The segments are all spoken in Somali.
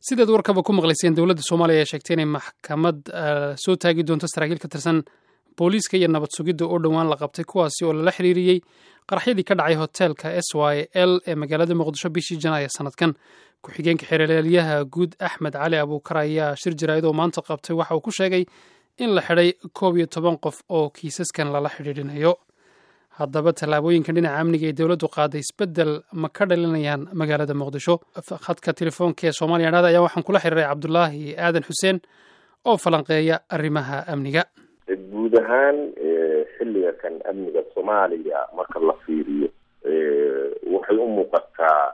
sidaad warkaba ku maqlayseen dowladda soomaaliya ayaa sheegtay inay maxkamad soo taagi doonto saraakiil ka tirsan booliiska iyo nabad sugidda oo dhowaan la qabtay kuwaasi oo lala xiriiriyey qaraxyadii ka dhacay hoteelka s y l ee magaalada muqdisho bishii janaayo sanadkan ku-xigeenka xeeralyaha guud axmed cali abuukar ayaa shir jaraa'id oo maanta qabtay waxa uu ku sheegay in la xidhay koob iyo toban qof oo kiisaskan lala xidhiidhinayo haddaba tallaabooyinkan dhinaca amniga ee dowladdu qaaday isbeddel ma ka dhalinayaan magaalada muqdisho khadka telefoonka ee soomaaliya dhada ayaa waxaan kula xiriiray cabdulaahi aadan xuseen oo falanqeeya arrimaha amniga guud ahaan xilliga kan amniga soomaaliya marka la fiiriyo waxay u muuqataa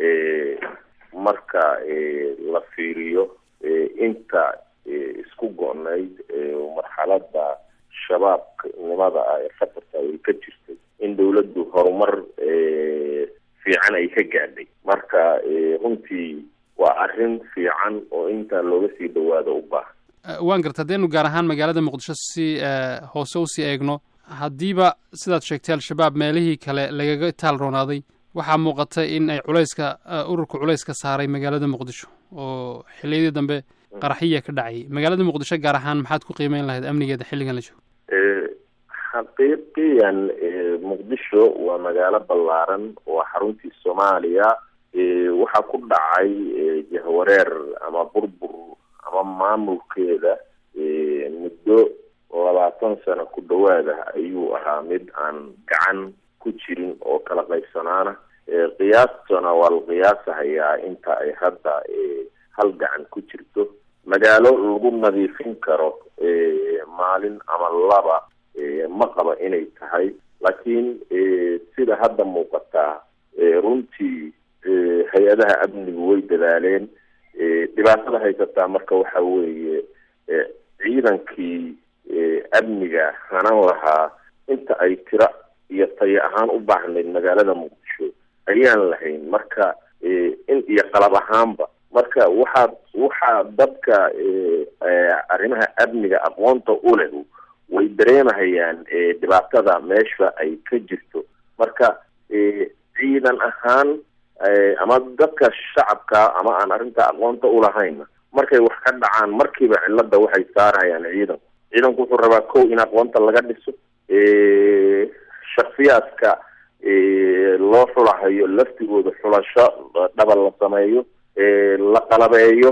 marka la fiiriyo inta isku go-nayd marxalada shabaabnimada ah ee khatarta ay ka jirtay in dawladdu horumar fiican ay ka gaadhay marka runtii waa arrin fiican oo intaa looga sii dhawaado u baahan waan garta hadaynu gaar ahaan magaalada muqdisho si hoose usii eegno haddiiba sidaad sheegtay al-shabaab meelihii kale lagaga taal roonaaday waxaa muuqata in ay culayska ururka culayska saaray magaalada muqdisho oo xilliyadii dambe qaraxiya ka dhacayay magaalada muqdisho gaar ahaan maxaad ku qiimeyn lahayd amnigeeda xilligan la joogo xaqiiqiyan muqdisho waa magaalo ballaaran waa xaruntii soomaaliya waxaa ku dhacay jahwareer ama burbur ama maamulkeeda muddo labaatan sano ku dhawaada ayuu ahaa mid aan gacan ku jirin oo kala qaybsanaana qiyaastana waa la qiyaasahayaa inta ay hadda hal gacan ku jirto magaalo lagu nadiifin karo maalin ama laba ma qaba inay tahay laakiin sida hadda muuqataa runtii hay-adaha amnigu way dadaaleen dhibaatada haysataa marka waxa weeye ciidankii amniga hanan lahaa inta ay tira iyo tayo ahaan u baahnayd magaalada muqdisho ayaan lahayn marka in iyo qalab ahaanba marka waxaa waxaa dadka arrimaha amniga aqoonta u leh way dareemahayaan dhibaatada meesha ay ka jirto marka ciidan ahaan ama dadka shacabka ama aan arrinta aqoonta ulahayn markay wax ka dhacaan markiiba cilada waxay saarayaan ciidanku ciidanku wuxuu rabaa kow in aqoonta laga dhiso shaksiyaadka loo xulahayo laftigooda xulasho dhaba la sameeyo la qalabeeyo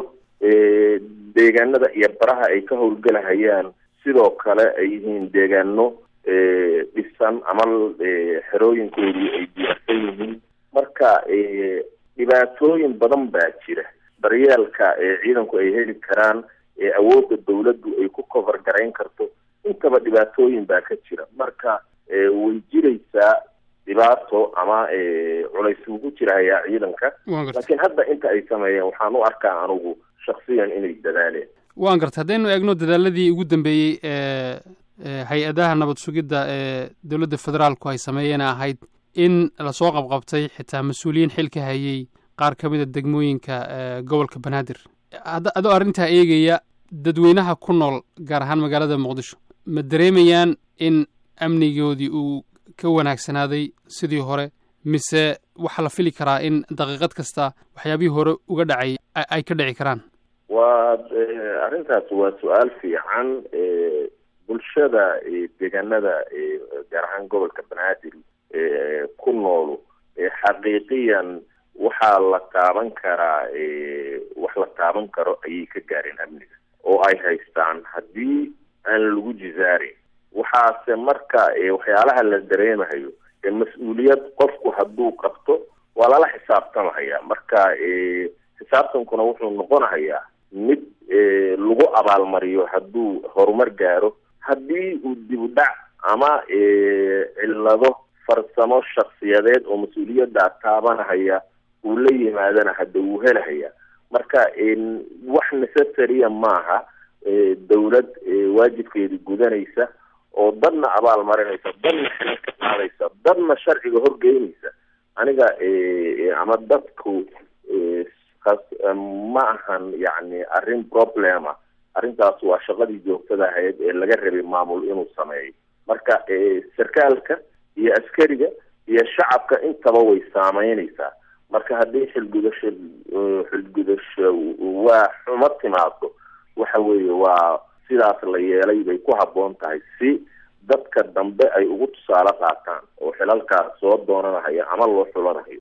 deegaanada iyo baraha ay ka howlgelahayaan sidoo kale ay yihiin deegaano dhisan ama xerooyinkoodii ay diyaarsan yihiin marka dhibaatooyin badan baa jira daryeelka ciidanku ay heli karaan awoodda dawladdu ay ku cover garayn karto intaba dhibaatooyin baa ka jira marka way jiraysaa dhibaato ama culays ugu jirahayaa ciidanka laakiin hadda inta ay sameeyeen waxaan u arkaa anugu shaksiyan inay dadaaleen waan garta haddaynu eegno dadaaladii ugu dambeeyey ee hay-adaha nabad sugidda ee dowladda federaalku ay sameeyeen ahayd in lasoo qabqabtay xitaa mas-uuliyiin xil ka hayay qaar ka mida degmooyinka gobolka banaadir adoo arrintaa eegaya dadweynaha ku nool gaar ahaan magaalada muqdisho ma dareemayaan in amnigoodii uu ka wanaagsanaaday sidii hore mise waxaa la fili karaa in daqiiqad kasta waxyaabihii hore uga dhacay ay ka dhici karaan waa arrintaas waa su-aal fiican bulshada deegaanada gaar ahaan gobolka banaadir ku noolu xaqiiqiyan waxaa la taaban karaa wax la taaban karo ayay ka gaareen amniga oo ay haystaan haddii aan lagu jizaarin waxaase marka waxyaalaha la dareemahayo mas-uuliyad qofku hadduu qabto waa lala xisaabtamahaya marka xisaabtankuna wuxuu noqonahayaa mid lagu abaalmariyo hadduu horumar gaaro haddii uu dib u dhac ama cillado farsamo shaksiyadeed oo mas-uuliyaddaa taabanahaya uu la yimaadana hadda wuu helahaya marka wax necessarya maaha dawlad waajibkeeda gudanaysa oo dadna abaal marinaysa dadna xilal ka qaadaysa dadna sharciga horgeynaysa aniga ama dadku ma ahan yani arrin problema arrintaas waa shaqadii joogtada ahayd ee laga rabay maamul inuu sameeyo marka sarkaalka iyo askariga iyo shacabka intaba way saameynaysaa marka haddii xilgudasho xilgudasho waa xumo timaado waxa weeye waa sidaas la yeelay bay ku habboon tahay si dadka dambe ay ugu tusaale qaataan oo xilalkaas soo doonanahayo ama loo xulanahayo